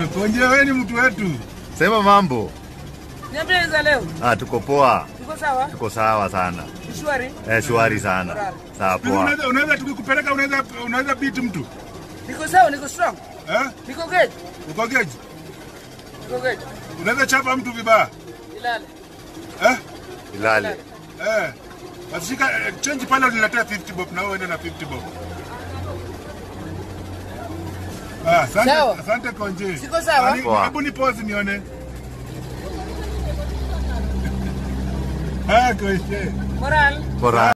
Konje, wewe ni mtu wetu. Sema mambo. Niambie za leo. Ah, tuko poa. Tuko sawa? Tuko sawa sana. Shwari. Eh, shwari sana. Sawa poa. Unaweza unaweza tukikupeleka unaweza unaweza beat mtu. Niko sawa, niko strong. Eh? Niko good. Uko geji? Niko good. Unaweza chapa mtu vibaya. Ilale. Eh? Ilale. Eh. Basi shika eh, change pale uniletea 50 bob na wewe uende na 50 bob. Ah, asante, Sawa. asante Konje. Siko sawa? Ah, ni- Poa. Hebu ni pause nione. Ah, Konje. Moral. Bora.